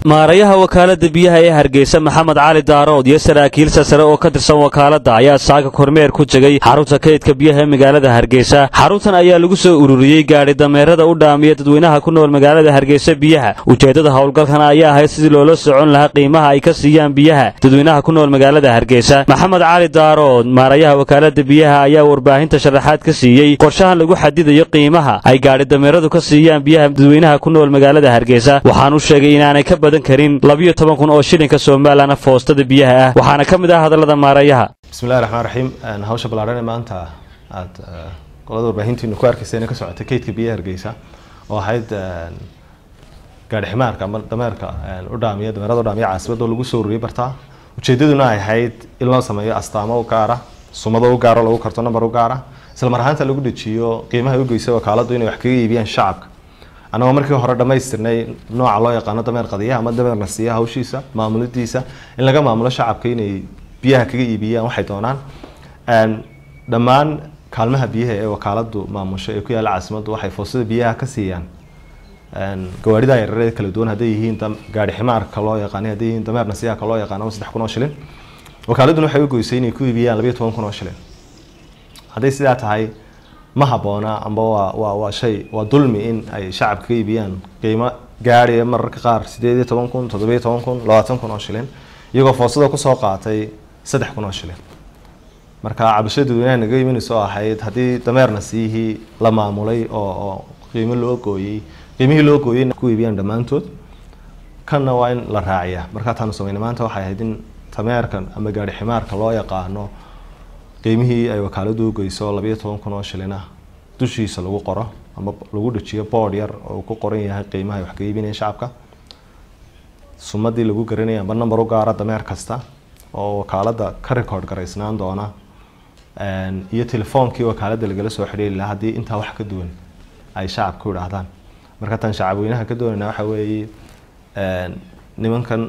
maarayaha wakaalada biyaha ee hargeysa maxamed cali daarood iyo saraakiil sasare oo ka tirsan wakaalada ayaa saaka kormeer ku tegey xarunta kaydka biyaha ee magaalada hargeysa xaruntan ayaa lagu soo ururiyey gaadhi dameerada u dhaamiya dadweynaha ku nool magaalada hargeysa biyaha ujeeddada howlgalkan ayaa ahayd sidii loola socon lahaa qiimaha ay ka siiyaan biyaha dadweynaha ku nool magaalada hargeysa maxamed cali daarood maarayaha wakaalada biyaha ayaa warbaahinta sharaxaad ka siiyey qorshahan lagu xadidayo qiimaha ay gaadhi dameeradu ka siiyaan biyaha dadweynaha ku nool magaalada hargeysa waxaanu sheegay inaanay ka badan karin labiyo toban kun oo shilinka somalilan foostada biyaha ah waxaana ka mid ah hadallada maarayaha bismillahi raxmaan raxiim hawsha ballaadhan ee maanta aada qolada warbaahintiinu ku arkaysa inay ka socotay kaydka biyaha hargeysa oo ahayd gaadhi ximaarka ama dameerka u dhaamiya dameerada u dhaamiya caasimada oo lagu soo ururiyay bartaa ujeedaduna ay ahayd in loo sameeyo astaamo u gaara sumado u gaaro lagu karto number u gaara isla mar ahaanta lagu dejiyo qiimaha u geysa wakaaladu inay wax kaga iibiyaan shacabka annagoo markii hore dhammaystirnay nooca loo yaqaano dameer qadiyaha ama dameer nasiya hawshiisa maamuladiisa in laga maamulo shacabka inay biyaha kaga iibiyaan waxay doonaan dhammaan kaalmaha biyaha ee wakaaladu maamusho ee ku yaalla caasimaddu waxay foosada biyaha ka siiyaan gawaarida yareed kala duwan hadday yihiin gaari ximaarka loo yaqaanay hadday yihiin dameer nasiyaha loo yaqaano saddex kun oo shilin wakaaladuna waxay u goysay inay ku iibiyaan labayo toban kun oo shilin hadday sidaa tahay ma habboona amba waa waa waa shay waa dulmi in ay shacabka ka iibiyaan qiimo gaadhaya mararka qaar sideed iyo toban kun toddobiyo toban kun labaatan kun oo shilin iyagoo foosada kusoo qaatay saddex kun oo shilin marka cabashada dadweynaha naga imanayso oo ahayd haddii dameer nasiyihii la maamulay oo oo qiimo loo gooyey qiimihii loo gooyey ku iibiyaan dhammaantood kanna waa in la raaciya markaa taanu sameynay maanta waxay ahayd in dameerkan ama gaadhi ximaarka loo yaqaano qiimihii ay wakaaladu ugeyso labayo toban kun oo shilina dushiisa lagu qoro ama lagu dhajiyo boord yar oo ku qoran yahay qiimaha ay wax ka iibinaya shacabka sumadii lagu garanaya amba number u gaara dameer kasta oo wakaalada ka record garaysnaan doona iyo telefoonkii wakaalada lagala soo xidhiiri lahaa haddii intaa wax ka duwan ay shacabka u idhaahdaan marka tan shacabweynaha ka doonayna waxa weeye nimankan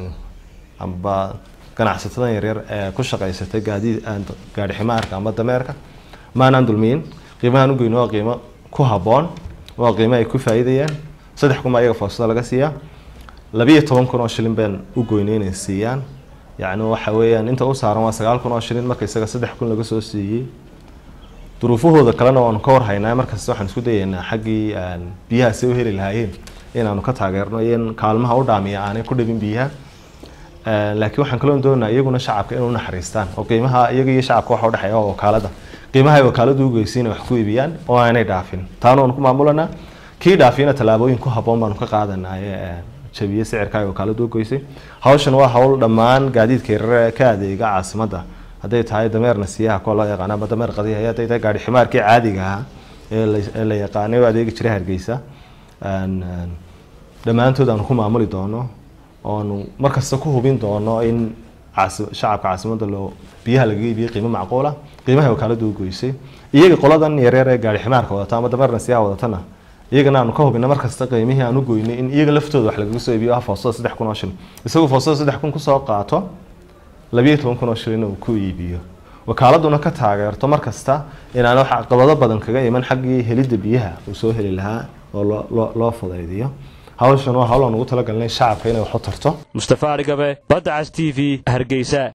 amba ganacsatadan yaryar ee ku shaqaysatay gaadiid gaadhi ximaarka ama dameerka maanaan dulmiyin qiimahaan ugeyno waa qiimo ku habboon waa qiimo ay ku faa'iidayaan saddex kun baa iyaga foosada laga siiyaa labiyo toban kun oo shilin baan u goynay inay siiyaan yacni waxa weeyaan inta u saaran waa sagaal kun oo shilin marka isaga saddex kun laga soo siiyey duruufahooda kalena waanu ka warhaynaa markasta waxaan isku dayaynaa xaggii biyaha si u heli lahaayeen inaanu ka taageerno iyo in kaalmaha u dhaamiya aanay ku dhabin biyaha laakiin waxaan kaloo doonaa iyaguna shacabka inay unaxariistaan oo qiimaha iyaga iyo shacabka waxa udhexeeya waa wakaalada qiimaha ay wakaaladu ugeysiin wax ku iibiyaan oo aanay dhaafin taana waanu ku maamulanaa kii dhaafiyana tallaabooyin ku habboon baanu ka qaadanaaye jabiye sicirka ay wakaaladu ugeysay hawshan waa hawl dhammaan gaadiidka yarare ka adeega caasimadda hadday tahay dameer nasiyaha kuwa loo yaqaano ama dameer qadiyaha hadday tahay gaadhi ximaarkii caadiga ahaa ee la yaqaanay oo adeegi jiray hargeysa dhammaantood aanu ku maamuli doono oonu markasta ku hubin doono in shacabka caasimadda loo biyaha lagaga iibiyey qiimo macquula qiimaha wakaaladu u goysay iyaga qoladan yareer ee gaari ximaarka wadata ama dameer nasiyaha wadatana iyagana aanu ka hubina markasta qiimihii aan u goynay in iyaga laftooda wax lagaga soo iibiyo ah foosada saddex kun oo shilin isagu foosada saddex kun kusoo qaato labiyo toban kun oo shilin uu ku iibiyo wakaaladuna ka taageerto markasta inaan wax caqabado badan kaga iman xaggii helidda biyaha uu soo heli lahaa oo loo loo fudaydiyo hawshan waa hawl aan ugu talagalnay shacabka inay wax u tarto mustafa arigabe badda cas t v hargeysa